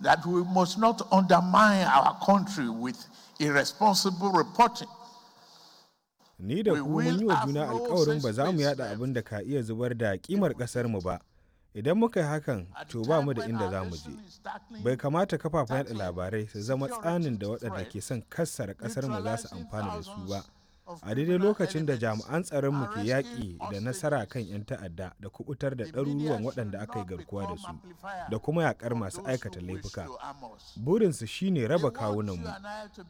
that we must not undermine our country with irresponsible reporting. Ni da ku mun yi wa juna alkawarin ba za mu yada abin da ka iya zubar da kimar ƙasarmu ba. Idan muka yi hakan, to ba mu da inda za mu je. Bai kamata kafafen yada labarai su zama tsanin da waɗanda ke son kassara ƙasarmu za su amfana da su ba. A daidai lokacin da jami'an tsaronmu ke yaƙi da nasara kan 'yan ta'adda da kubutar da ɗaruruwan waɗanda aka yi garkuwa da su da kuma yaƙar masu aikata laifuka. Burinsu shine raba kawunanmu.